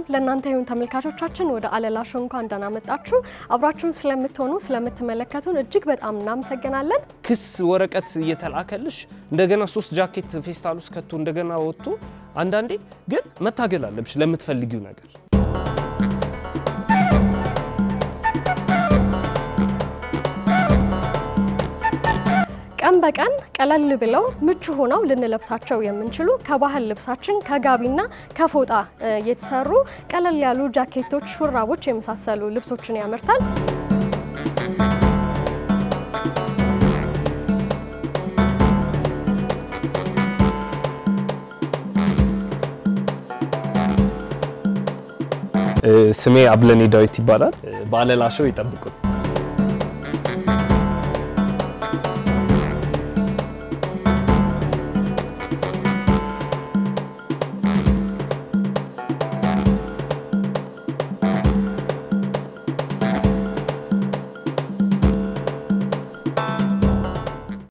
ለእናንተ ይሁን ተመልካቾቻችን። ወደ አለላ ሾው እንኳን ደህና መጣችሁ። አብራችሁን ስለምትሆኑ ስለምትመለከቱን እጅግ በጣም እናመሰግናለን። ክስ ወረቀት እየተላከልሽ እንደገና ሶስት ጃኬት ፌስታል ውስጥ ከቶ እንደገና ወጥቶ አንዳንዴ ግን መታገል አለብሽ ለምትፈልጊው ነገር። ቀን በቀን ቀለል ብለው ምቹ ሆነው ልንለብሳቸው የምንችሉ ከባህል ልብሳችን ከጋቢና ከፎጣ የተሰሩ ቀለል ያሉ ጃኬቶች፣ ሹራቦች የመሳሰሉ ልብሶችን ያመርታል። ስሜ አብለኔ ዳዊት ይባላል። በአለላ ሾው ይጠብቁን።